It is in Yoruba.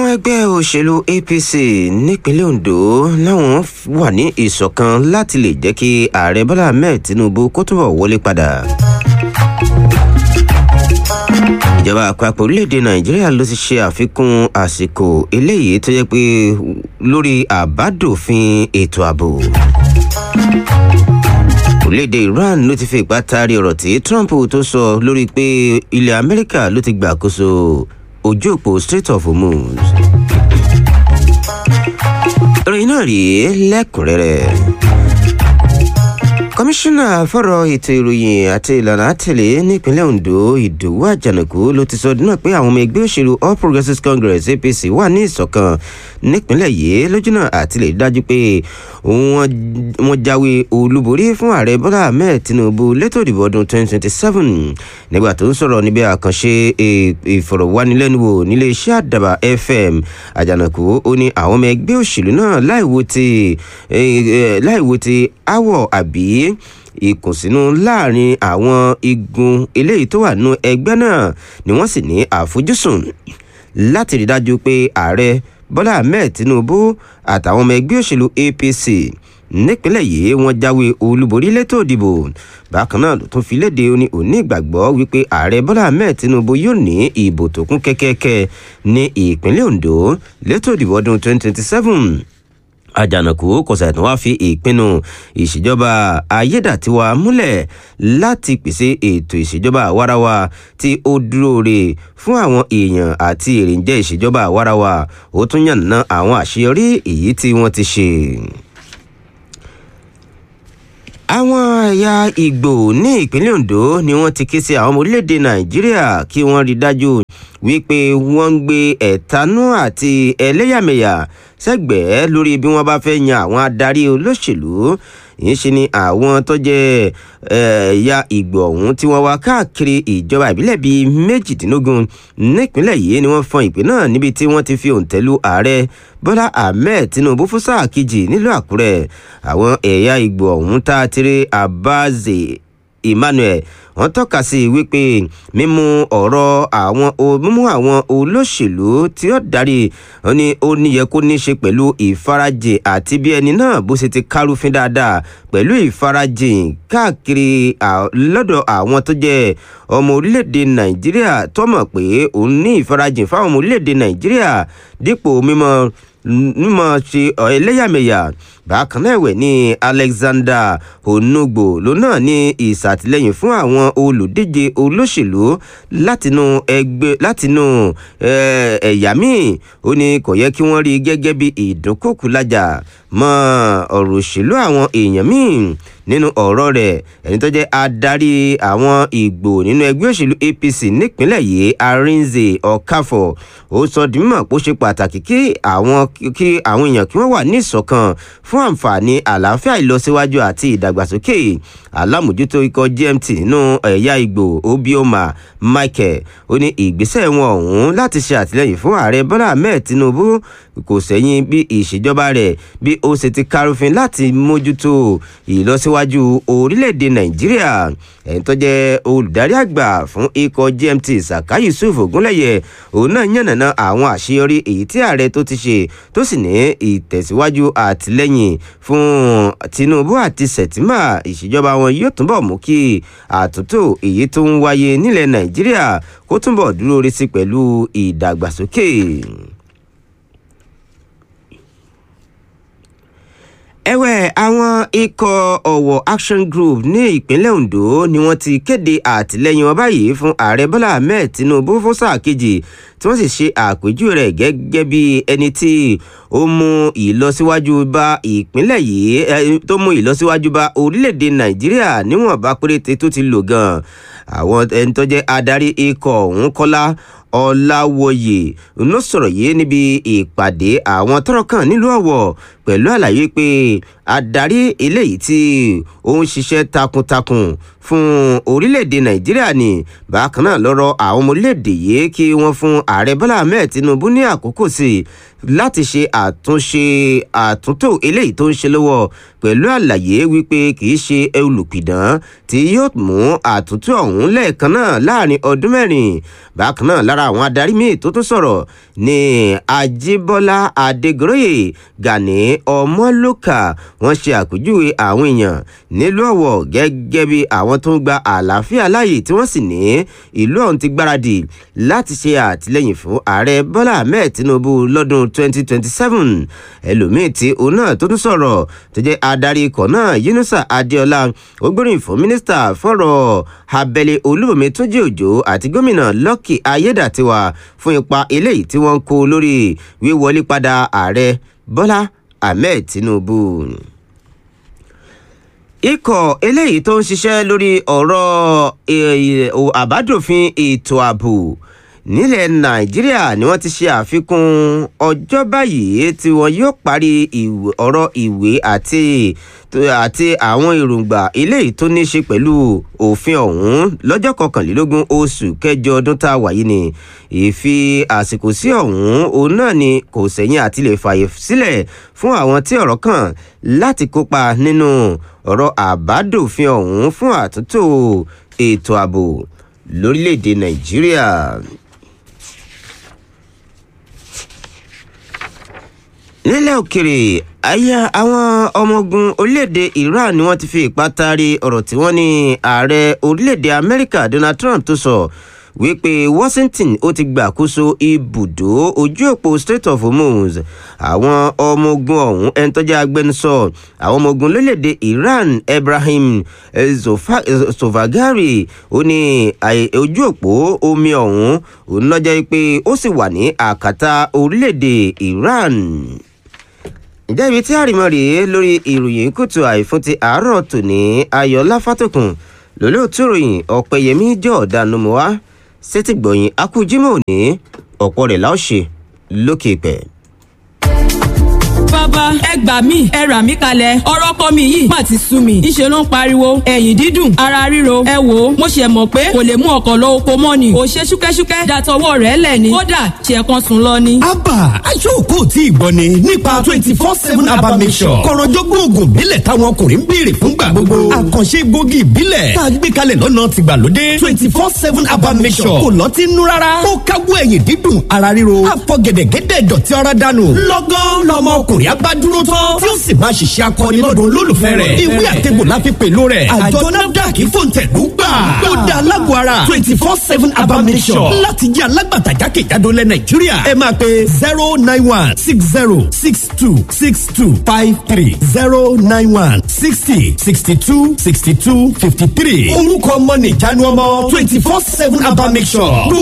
ẹgbẹ́ òṣèlú apc nípínlẹ̀ ondo láwọn wà ní ìṣọ̀kan láti lè jẹ́ kí ààrẹ bọ́lá ahmed tinubu kó túbọ̀ wọlé padà. ìjọba àpapọ̀ orílẹ̀-èdè nàìjíríà ló ti ṣe àfikún àsìkò eléyìí tó yẹ pé lórí àbádòfin ètò ààbò orílẹ̀-èdè iran ló ti fi ipá taari ọ̀rọ̀ tí trump tó sọ lórí pé ilẹ̀ amẹ́ríkà ló ti gbàkóso ojú òpó strait of hormuz. ìròyìn náà rèé lẹ́kùnrẹ́rẹ́ kọmíṣánná fọ̀rọ̀ ètò ìròyìn àti ìlànà àtẹ̀lé nípínlẹ̀ ondo ìdòwú àjànàkú ló ti sọ dínà pé àwọn ọmọ ẹgbẹ́ òṣèlú all progressives congress apc wà ní ìṣọ̀kan nípínlẹ̀ yìí lójúnà àti lè dájú pé wọ́n jáwé olúborí fún ààrẹ bọ́lá ahmed tinubu lẹ́tọ̀ ìdìbò ọdún 2027 nígbà tó ń sọ̀rọ̀ níbi àkànṣe ìfọ̀rọ̀wánilẹ́nuwò nílé iṣẹ́ àdàbà fm àjànàkú ó ní àwọn ọmọ ẹgbẹ́ òṣèlú náà láìwo ti láìwo ti awọ àbí ìkùnsínú láàrin àwọn igun eléyìí tó wà nínú ẹgbẹ́ náà ni wọ́n sì ní àfojúsùn láti rí dájú pé ààrẹ bọ́lá ahmed tinubu àtàwọn ọmọ ẹgbẹ́ òṣèlú apc nípínlẹ̀ yìí wọ́n jáwé olúborí létò ìdìbò bákan náà ló tún fi léde ní òní ìgbàgbọ́ wípé ààrẹ bọ́lá ahmed tinubu yóò ní ìbò tó kún kẹ́kẹ́kẹ́ ní ìpínlẹ̀ ondo létò ìdìbò ọdún 2027 àjànàkú kò sàtún wá fi ìpinnu ìṣèjọba ayédàtiwa múlẹ̀ láti pèsè ètò ìṣèjọba àwarawa tí ó dúró re fún àwọn èèyàn àti èrìǹjẹ ìṣèjọba àwarawa ó tún yànnà àwọn àṣeyọrí èyí tí wọ́n ti ṣe àwọn ẹ̀yà ìgbò ní ìpínlẹ̀ ondo ni wọ́n ti ké sí àwọn ọmọ orílẹ̀-èdè nàìjíríà kí wọ́n rí dájú wípé wọ́n ń gbé ẹ̀tanú àti ẹlẹ́yàmẹ̀yà sẹ́gbẹ̀ẹ́ lórí bí wọ́n bá fẹ́ yan àwọn adarí olóṣèlú yìí ṣe ni àwọn tó jẹ́ ẹ̀yà ìgbò ọ̀hún tí wọ́n wá káàkiri ìjọba ìbílẹ̀ bíi méjìdínlógún nípínlẹ̀ yìí ni wọ́n fọn ìpè náà níbi tí wọ́n ti fi òǹtẹ̀lú ààrẹ bọ́lá ahmed tinubu fún sáà kejì nílùú àkúrẹ́ àwọn ẹ̀yà ìgbò ọ̀hún tá a ti rí abaze emmanuel wọn tọ́ka sí wípé mímú ọ̀rọ̀ àwọn mímú àwọn olóṣèlú tí ó darí wọn ni ó níyẹ kó ní ṣe pẹ̀lú ìfarajìn àti bí ẹni náà bó ṣe ti kárúfin dáadáa pẹ̀lú ìfarajìn káàkiri lọ́dọ̀ àwọn tó jẹ́ ọmọ orílẹ̀-èdè nàìjíríà tó mọ̀ pé òun ní ìfarajìn fáwọn ọmọ orílẹ̀-èdè nàìjíríà dípò mímọ́ mímọ ṣe ẹlẹ́yàmẹ̀yà bákan náà ẹ̀wẹ̀ ní alexander onugbo ló náà ní ìsàtìlẹ́yìn fún àwọn olùdíje olóṣèlú látinú ẹgbẹ́ látinú ẹ̀yà míì ó ní kò yẹ kí wọ́n rí gẹ́gẹ́ bí ìdúnkòkù lájà mọ́ ọ̀rọ̀ òṣèlú àwọn èèyàn míì nínú ọ̀rọ̀ rẹ̀ ẹni tó jẹ́ adarí àwọn ìgbò nínú ẹgbẹ́ òṣèlú apc nípínlẹ̀ yìí arinze ọ̀káfọ̀ ó sọ di mímọ̀ pé ó ṣe pàtàkì kí àwọn kí àwọn èèyàn kí wọ́n wà ní ìṣọ̀kan fún àǹfààní àlàáfíà ìlọsíwájú àti ìdàgbàsókè alámòjútó ikọ̀ gmt nínú ẹ̀yà ìgbò obioma michael ó ní ìgbésẹ̀ wọn ọ̀hún láti ṣe àtìlẹ́yìn fún ààrẹ bọ́lá ahmed tinubu kò sẹ́yìn bí ìṣèjọba rẹ̀ bí ó ṣe ti kárùfin láti mójútó ìlọsíwájú orílẹ̀-èdè nàìjíríà ẹ̀yìn tó jẹ́ olùdarí àgbà fún ikọ̀ gmt saka yusuf ogunlẹ̀yẹ òun náà yànnàná àwọn àṣeyọrí èyí tí ààrẹ tó ti ṣe tó sì ní ìtẹ̀síwájú àtìlẹ́yìn fún tinubu àti sẹ̀tìmà ìṣèjọba wọn yóò túnbọ̀ mú kí àtúntò èyí tó ń wáyé nílẹ̀ nàìjíríà kó túnbọ̀ dúró rí sí pẹ̀lú ìdàgbàsókè. ẹ̀wẹ̀ àwọn ikọ̀ ọ̀wọ̀ action group ní ìpínlẹ̀ ondo ni wọ́n ti kéde àtìlẹ́yìn wọn báyìí fún ààrẹ bọ́lá ahmed tinubu fún sáà kejì tí wọ́n sì ṣe àpèjúwe rẹ̀ gẹ́gẹ́ bí ẹni tí ó mú ìlọsíwájú bá ìpínlẹ̀ yìí tó mú ìlọsíwájú bá orílẹ̀-èdè nàìjíríà níwọ̀nba péréte tó ti lò gan-an àwọn ẹni tó jẹ́ adarí ikọ̀ ọ̀hún kọ́lá ọ̀làwọ̀yè ló sọ̀rọ̀ yìí níbi ìpàdé àwọn tọ́rọ̀ kàn nílùú ọ̀wọ̀ pẹ̀lú àlàyé pé adarí eléyìí tí ó ń ṣiṣẹ́ takuntakun fún orílẹ̀-èdè nàìjíríà ní bákan náà lọ́rọ̀ àwọn ọmọ orílẹ̀-èdè yìí kí wọ́n fún ààrẹ bọ́lá ahmed tinubu ní àkókò sí i láti ṣe àtúnṣe àtúntò eléyìí tó ń ṣe lọ́wọ́ pẹ̀lú àlàyé wípé kì í ṣe olùpìdán tí yóò mú àtúntò ọ̀hún lẹ́ẹ̀kan náà láàrin ọdún mẹ́rin bákan náà lára àwọn adarí míì tó tún sọ̀rọ̀ ní ajíbọ́lá adégoróyè gani ọmọlúkà wọ́n ṣe àpèjúwe àwọn èèyàn nílùú ọ̀wọ̀ gẹ́gẹ́ bí àwọn tó ń gba àlàáfíà láàyè tí wọ́n sì ní ìlú ọ̀hún ti gbáradì láti ṣe àtìlẹ́yìn fún ààrẹ bọ́lá ahmed tinubu lọ́dún 2027 ẹlòmíín tí òun náà tó tún sọ̀rọ̀ tó jẹ́ adarí ikọ̀ náà yunusa adéọlá ó gbóríyìn fún mínísítà fọ́rọ̀ abẹ́lé olúbomi túnjí òjò àti gómìnà lọ́kì ayédàtiwa fún ipa eléyìí tí wọ́n ń kó lórí wíwọlé padà ààrẹ bọ́lá ahmed tinubu ikọ̀ eléyìí tó ń ṣiṣẹ́ lórí ọ̀rọ̀ àbádòfin ètò ààbò nílẹ̀ nàìjíríà ni wọ́n ti ṣe àfikún ọjọ́ báyìí tí wọ́n yóò parí ọ̀rọ̀ ìwé àti àti àwọn èròǹgbà eléyìí tó ní í ṣe pẹ̀lú òfin ọ̀hún lọ́jọ́ kọkànlélógún oṣù kẹjọ ọdún tá a wà yìí ni ìfi àsìkò sí ọ̀hún òun náà ni kò sẹ́yìn àti lè fààyè sílẹ̀ fún àwọn tí ọ̀rọ̀ kàn láti kópa nínú ọ̀rọ̀ àbádòfin ọ̀hún fún àtúntò ètò ààbò lórílẹ̀‐èdè nàìjíríà. nílẹ̀ òkèrè àyà àwọn ọmọ ogun orílẹ̀-èdè iran ni wọ́n ti fi ipá taari ọ̀rọ̀ tí wọ́n ní ààrẹ orílẹ̀-èdè amẹ́ríkà donald trump tó sọ wípé washington ó ti gbàkóso ibùdó ojú òpó strait of hormuz àwọn ọmọ ogun ọ̀hún ẹni tó jẹ́ agbẹnusọ àwọn ọmọ ogun lórílẹ̀‐èdè iran ibrahim sovagari ó ní ojú òpó omi ọ̀hún òun lọ́jọ́ pé ó sì wà ní àkàtà orílẹ̀‐èdè iran ǹjẹ́ ibi tí àrìmọ́ rèé lórí ìròyìn kùtù àìfún ti àárọ̀ tòní ayọ̀lá fátòkùn lólóòtú ìròyìn ọ̀pẹ̀yẹmí jọ̀ọ́dánù mọ́ wá sétìgbọ̀yìn akújímọ̀ òní ọ̀pọ̀ rẹ̀ láòṣe lókè pẹ̀ bàbá ẹ gbà mí ẹ rà mí kalẹ̀ ọ̀rọ̀ kọ́ mi yìí má ti sú mi ìṣe ló ń pariwo ẹ̀yìn dídùn ara ríro ẹ wò ó mo ṣe mọ̀ pé kò lè mú ọkọ̀ lọ oko mọ́ ni ò ṣe ṣúkẹ́ṣúkẹ́ dàtọwọ́ rẹ̀ lẹ̀ ni kódà ṣe kan sùn lọ ni. abba aṣọ́kò tí ì gbọ́ ni nípa twenty four seven abba mission kọ̀rọ̀jọ́gbọ́n oògùn ìbílẹ̀ táwọn ọkùnrin ń béèrè fúngbà gbogbo àkànṣe gbòógì ìbílẹ̀ tá a gbé kalẹ̀ lọ́nà tìgbàlódé twenty four seven abba mission kò lọ́ ti nú rárá ó kágbó ẹ̀yìn dídùn ara ríro àfọ̀gẹ̀dẹ̀gẹ̀dẹ̀ dọ̀tí ara dànù lọ́gán lọ́mọ ọkùnrin abádúró tán tí ó sì máa ṣiṣẹ́ akọni lọ́dún olólùfẹ́ rẹ̀ ìwé àtẹ̀gbò la fi pèlú rẹ̀ àjọ nafdac fòǹtẹ̀lú gbà ó da alágbó ara twenty four seven abamisọ̀ láti jẹ́ alágbàtà jákèjádò lẹ̀ nàìjíríà ẹ máa pe zero nine one six zero six two six two five three zero nine one sixty sixty two sixty two fifty three orúkọ ọmọ nìjánu ọmọ twenty four seven abamisọ̀